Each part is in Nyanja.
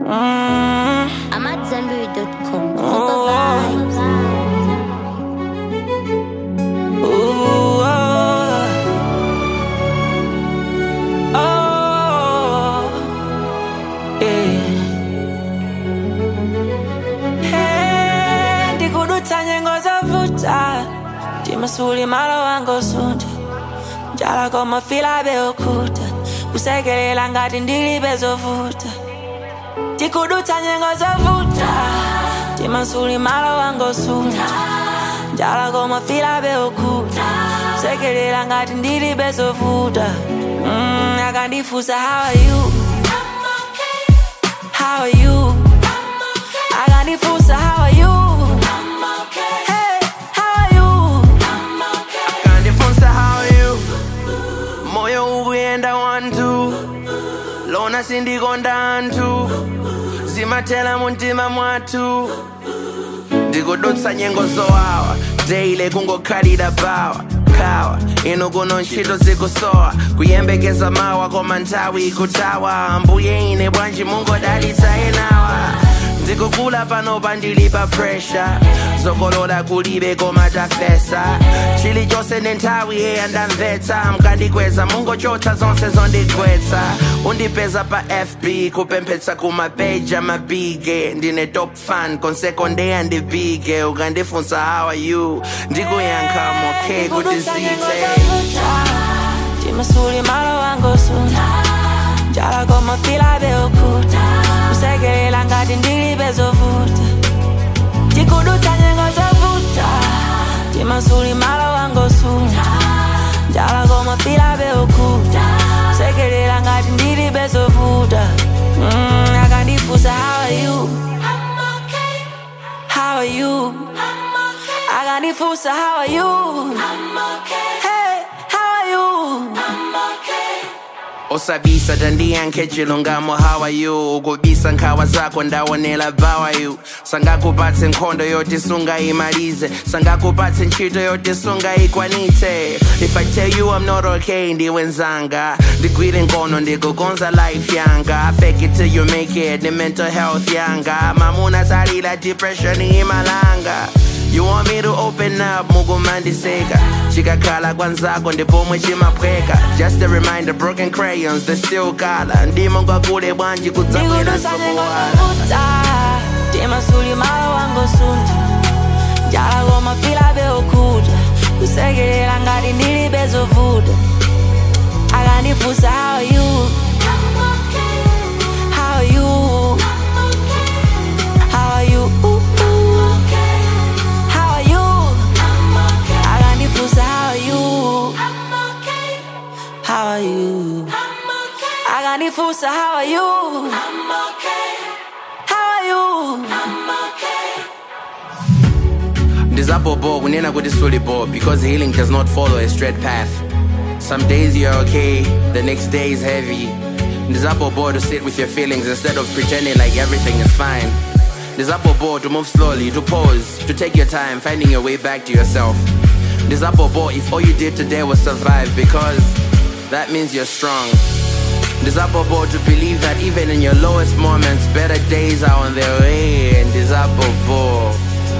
I'm at zenberry.com. Super vibes. Ooh, oh. Oh, yeah. Hey, ndikudutsa nyengo zovuta timasuli malo wangosunda njala koma fila beukuta kusekelela ngati ndilibe zovuta tikudutsa nyengo zovuta timasuli malo wangosunda njala koma fila beukuta kusekelela ngati ndilibe zovuta mm, akandifusa how are you how are you akandifusa how are you hey how are you kandifunsa how you moyo ukuyenda wantu lona sindikonda anthu zimathela muntima mwathu ndikudutsa nyengo zowawa daily kungokhalira bawa kawa ino kuno ntchito zikusowa kuyembekeza mawa koma nthawi ikutawa ambuye ine bwanji mungodalitsa enawa ndikukula panopa ndili pa pressure zokolola kulibe koma tafesa chilichonse ndi nthawi heya ndamvetsa mkandikweza mungochotsa zonse zondigwetsa undipeza pa fb kupemphetsa kumapeja mabige ndine top fan konsekondeya ndibige ukandifunsa how are you ndikuyankha moke kuti zite timasuli malo wangosunda njala koma fila beukuta kusekelela ngati ndilibe zovuta tikudutsa nyengo zovuta timasuli malo wangosunda njala koma fila beukuta kusekelela ngati ndilibe zovuta mm, akandifusa how are you how are you akandifusa how are you hey how are you osabisa tandiyankhe chilungamo how are you ukubisa nkhawa zako ndawonela bawa you sangakupatse nkhondo yoti sungayimalize sangakupatse ntchito yoti sungayikwanitse if i tell you i'm not okay ndiwe nzanga ndigwire nkono ndikukonza life yanga fake it till you make it ni mental health yanga mamuna salila depression imalanga You want me to open up, mugumandiseka chikakhala kwanzako ndipomwe chimaphweka Just a reminder, broken crayons, they still color ndimo ngakule bwanji kudzabwera ndikudutsa nyengo sokuwala zovuta timasuli malo wangosunda njala koma fila beukuta kusekelela ngati ndilibe zovuta akandifusa how are you how are you how are you how are you akandifusa how are you how are you akandifusa how are you how are you ndizabobo kunena kuti sulibo because healing does not follow a straight path some days you're okay the next day is heavy ndizabobo to sit with your feelings instead of pretending like everything is fine ndizabobo to move slowly to pause to take your time finding your way back to yourself ndizabobo if all you did today was survive because that means you're strong ndizabobo to believe that even in your lowest moments better days are on their way ndizabobo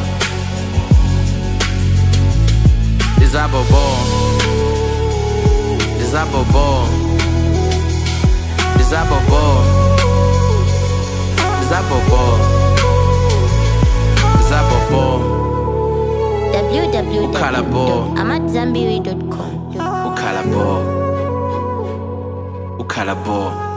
Dizabobo Dizabobo Dizabobo Dizabobo Dizabobo Ukalabo. www.amatzambiri.com. Ukalabo Ukalabo